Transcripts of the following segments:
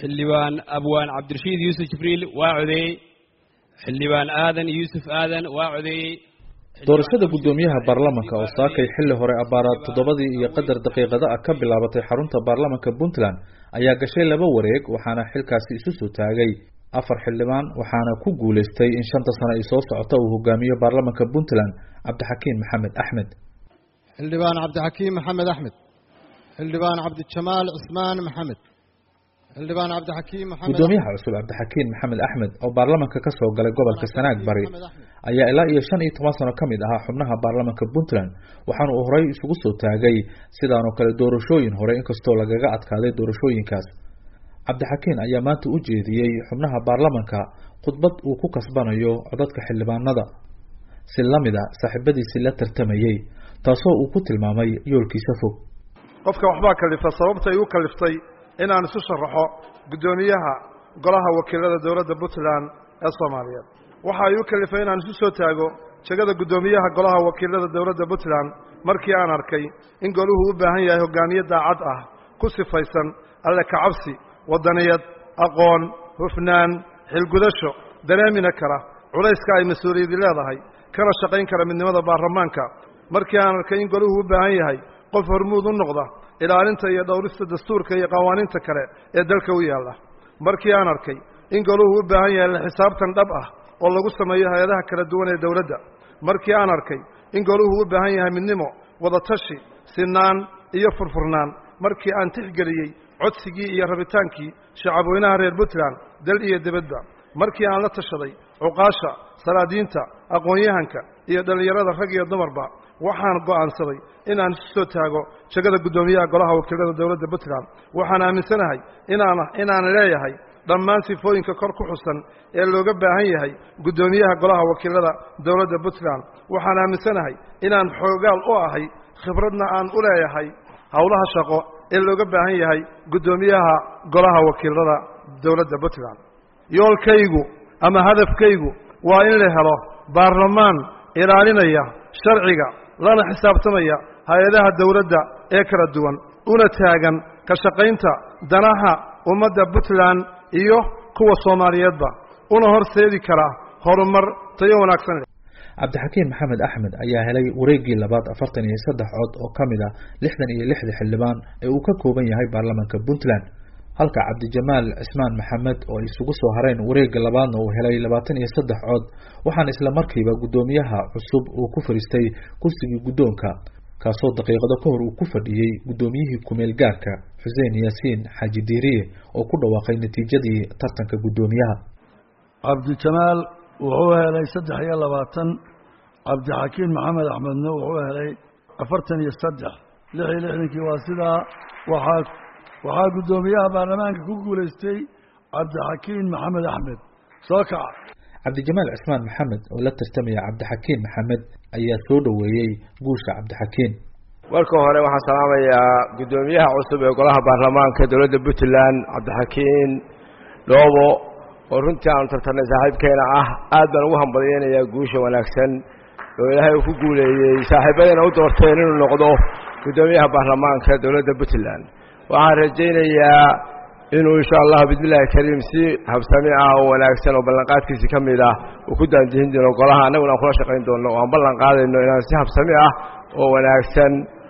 xildhibaan abwaan cabdirashiid yuusuf jibriil waa codeeyey xildhibaan aadan yuusuf aadan waa codeeyey doorashada guddoomiyaha baarlamanka oo saakay xilli hore abaaraad toddobadii iyo qadar daqiiqada ah ka bilaabatay xarunta baarlamanka puntland ayaa gashay laba wareeg waxaana xilkaasi isu soo taagay afar xildhibaan waxaana ku guuleystay in shanta sano ay soo socota uu hogaamiyo baarlamanka puntland cabdixakiin maxamed axmed xildhibaan cabdixakiim maxamed axmed xildhibaan cabdijamaal cismaan maxamed xildhibaan cabdixakiim maxamed guddoomiyaha cusub cabdixakiin maxamed axmed oo baarlamanka ka soo galay gobolka sanaag bari ayaa ilaa iyo shan iyo toban sano ka mid ahaa xubnaha baarlamanka puntland waxaana uu horey isugu soo taagay sidaanoo kale doorashooyin hore inkastoo lagaga adkaaday doorashooyinkaas cabdixakiin ayaa maanta u jeediyey xubnaha baarlamanka khudbad uu ku kasbanayo codadka xildhibaanada si lamid a saaxiibadiisii la tartamayey taasoo uu ku tilmaamay yoolkiisa fog qofka waxbaa kalifa sababta igu kaliftay inaan isu sharaxo guddoomiyaha golaha wakiilada dowladda puntland ee soomaaliyeed waxa igu kalifay inaan isu soo taago jegada guddoomiyaha golaha wakiilada dowladda puntland markii aan arkay in goluhu u baahan yahay hogaamiye daacad ah ku sifaysan alle kacabsi waddaniyad aqoon hufnaan xilgudasho dareemina kara culayska ay mas-uuliyadi leedahay kana shaqayn kara midnimada baarlamaanka markii aan arkay in goluhu u baahan yahay qof hormuud u noqda ilaalinta iyo dhowrista dastuurka iyo qawaaniinta kale ee dalka u yaalla markii aan arkay in goluhu u baahan yahay la xisaabtan dhab ah oo lagu sameeyo hay-adaha kala duwan ee dowladda markii aan arkay in goluhu u baahan yahay midnimo wadatashi sinaan iyo furfurnaan markii aan tixgeliyey codsigii iyo rabitaankii shacabweynaha reer puntland dal iyo dibadba markii aan la tashaday cuqaasha salaadiinta aqoon-yahanka iyo dhallinyarada rag iyo dumarba waxaan go'aansaday inaan isu soo taago jegada guddoomiyaha golaha wakiilada dowladda puntland waxaan aaminsanahay inaan inaan leeyahay dhammaan sifooyinka kor ku xusan ee looga baahan yahay guddoomiyaha golaha wakiilada dowladda puntland waxaan aaminsanahay inaan xoogaal u ahay khibradna aan u leeyahay howlaha shaqo ee looga baahan yahay guddoomiyaha golaha wakiilada dowladda puntland yoolkaygu ama hadafkaygu waa in la helo baarlamaan ilaalinaya sharciga lana xisaabtamaya hay-adaha dowladda ee kala duwan una taagan ka shaqaynta danaha ummadda puntland iyo kuwa soomaaliyeedba una horseedi kara horumar tayo wanaagsan cabdixakiin maxamed axmed ayaa helay wareeggii labaad afartan iyo saddex cod oo ka mid ah lixdan iyo lixda xildhibaan ee uu ka kooban yahay baarlamanka puntland halka cabdijamaal cismaan maxamed oo ay isugu soo hareen wareegga labaadna uu helay labaatan iyo saddex cod waxaana isla markiiba guddoomiyaha cusub uu ku fadhiistay kursigii guddoonka kaasoo daqiiqado ka hor uu ku fadhiyey guddoomiyihii kumeel gaarka xuseen yaasiin xaaji diiriye oo ku dhawaaqay natiijadii tartanka guddoomiyaha cabdijamaal wuxuu helay saddex iyo labaatan cabdixakiin maxamed axmedna wuxuu helay afartan iyo saddex lix iyo lixdankii waa sidaa waxaa waxaa guddoomiyaha baarlamaanka ku guulaystay cabdixakiin maxamed axmed soo kaca cabdijamaal cismaan maxamed oo la tartamaya cabdixakiin maxamed ayaa soo dhoweeyey guusha cabdixakiin marka hore waxaan salaamayaa guddoomiyaha cusub ee golaha baarlamaanka dowladda puntland cabdixakiin dhoobo oo runtii aanu tartarnay saaxiibkeena ah aad baan ugu hambalyeynayaa guusha wanaagsan oo ilaahay uu ku guuleeyey saaxiibadayna u doorteen inuu noqdo guddoomiyaha baarlamaanka dowladda puntland waxaan rajaynayaa inuu insha allah bismillahi kariim si habsami ah oo wanaagsan oo ballanqaadkiisi ka mid ah uu ku daandihin doono golaha annaguna aan kula shaqayn doonno oo aan ballan qaadayno inaan si habsami ah oo wanaagsan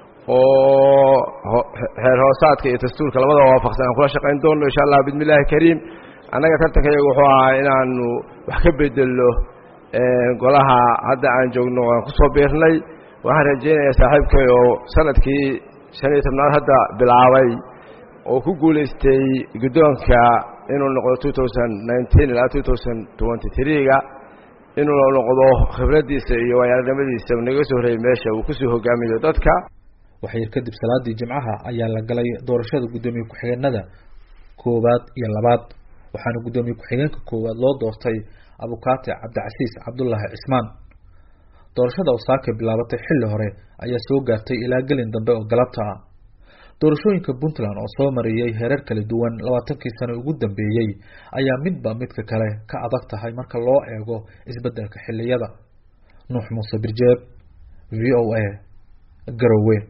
oo xeer hoosaadka iyo dastuurka labadaba waafaqsan aan kula shaqayn doonno insha allah bismillahi kariim annaga tartanka iyagu wuxuu ahaa inaanu wax ka bedelno golaha hadda aan joogno aan kusoo biirnay waxaan rajaynayaa saaxiibkay oo sanadkii shan iyo tobnaad hadda bilaabay oo ku guulaystay guddoonka inuu noqdo two thousand nineteen ilaa two thousand twenty three-ga inuu noqdo khibraddiisa iyo waayaranimadiisa naga soo horreeyey meesha uu kusoo hogaamiyo dadka waxyar kadib salaadii jimcaha ayaa la galay doorashada guddoomiye ku-xigeenada koowaad iyo labaad waxaana guddoomiye ku-xigeenka koowaad loo doortay abukaate cabdicasiis cabdullaahi cismaan doorashada osaaka bilaabatay xilli hore ayaa soo gaartay ilaa gelin dambe oo galabta ah doorashooyinka puntland oo soo mariyey hereer kala duwan labaatankii sano ugu dambeeyey ayaa midba midka kale ka adag tahay marka loo eego isbeddelka xilliyada nuux muuse birjeeb v o a garowe